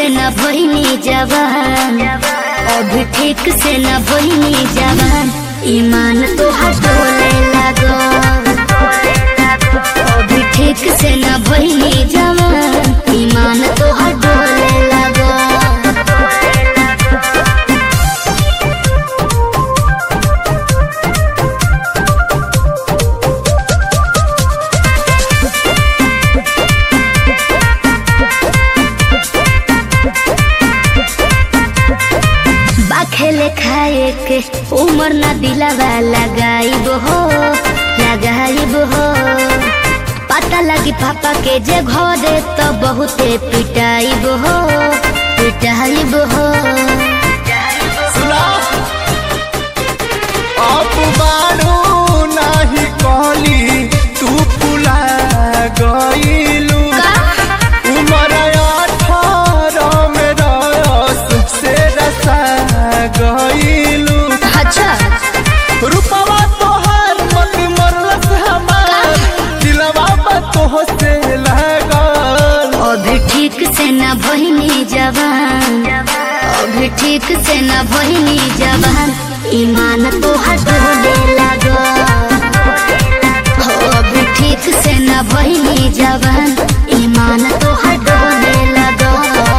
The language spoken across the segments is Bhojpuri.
न भइनी जवान अभी ठीक से न भइनी जवान ईमान तो हटोले लगो अभी ठीक से न भइनी जवान ईमान तो हटोले लगो बाखेले खाए के उमर ना दिलावा लगाइब हो लगाइब हो पता लगी पापा के जे घरे तो बहुते पिटाइब हो पिटाइब हो सुना अब बारू नाही कहली तू फुला गईलू उमर अठारह में रस से रसा गईलू अच्छा रूपवा तोहर मत मरलस हमार दिलवा बा तोह से लागल अभी ठीक से न भइनी जवान अभी ठीक से न भइनी जवान ईमान तो हटोले लगो हो अभी ठीक से न भइनी जवान ईमान तो हटोले लगो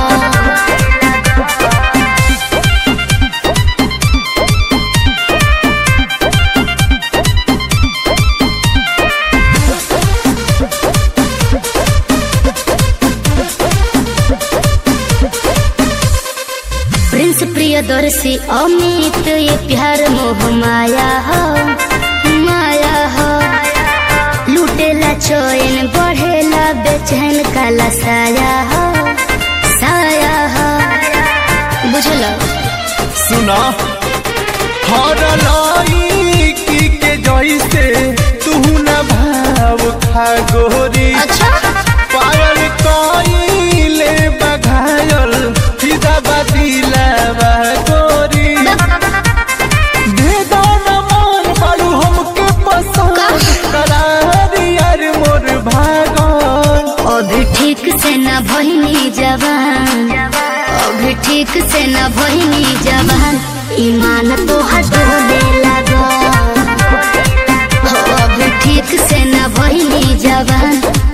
प्रिंस प्रियदर्शी अमित ये प्यार मोह माया हो माया हो लूटेला चोइन बढ़ेला बेचैन काला साया हो साया हो बुझलो सुना हर लड़की के जैसे तू न भाव खा गोरी अच्छा पायल कइले बघायल फिदा बदिलवा गोरी दे दो न मन बारू हमके पसंद करार यार मोर भागन अभी ठीक से न भइनी जवान अभी ठीक से न भइनी जवान ईमान तो हटोले लगो हो अभी ठीक से न भइनी जवान